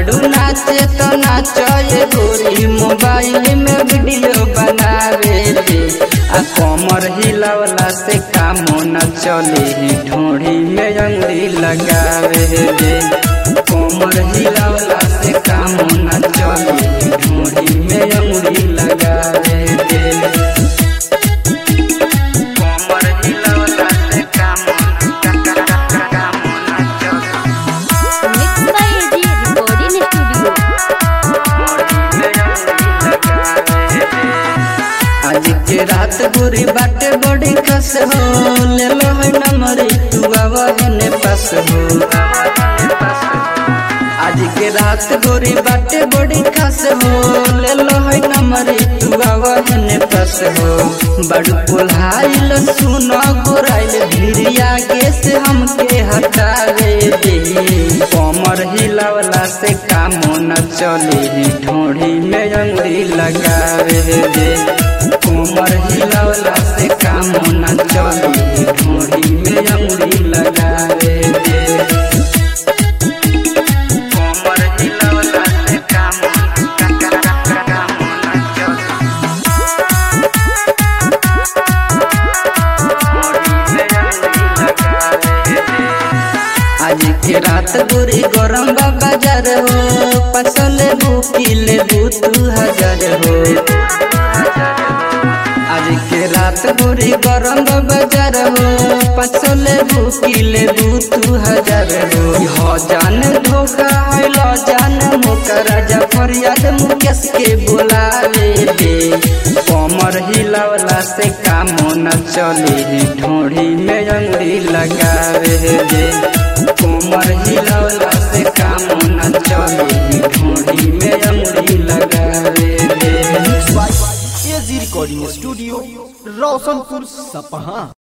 बाड़ू नाचे तो नाचे गोरी मोबाइल में वीडियो बनावे ले आ कमर हिलावला से काम न चले ढोड़ी में अंगुरी लगावे ले कमर हिलावला से काम न चले ढोड़ी में अंगुरी लगावे ले कमर हिलावला से काम काम न चले mix by AG recording studio आज के रात बुरी बाटे बड़ी कस हो ले लो है नंबर तू आवने पास हो आज के रात बुरी बाटे बड़ी कस हो ले लो है नंबर तू आवने पास हो बड़ू पुल्हाइल सुनो गोराइल भिरिया के से हमके हटावे दे कमर हिलावला से काम न चले ढोड़ी में अंगुरी लगावे दे कमर हिलावला से काम न चले ढोड़ी में अंगुरी लगावे दे कमर हिलावला से काम काम न चले आज के रात बुरी गरम बाजार हो पसले बुकिले दू दू हजार हो आज के रात बुरी गरम बाजार हो पसले बुकिले दू दू हजार हो हो जान धोखा है लो जान मुका राजा फरियाद मुकेश के बुलावे दे कमर हिलावला से काम न चले ढोड़ी में अंगुरी लगावे दे कमर हिलावला से काम न चले ढोड़ी में अंगुरी लगावे दे एजी रिकॉर्डिंग स्टूडियो रोशनपुर सपहा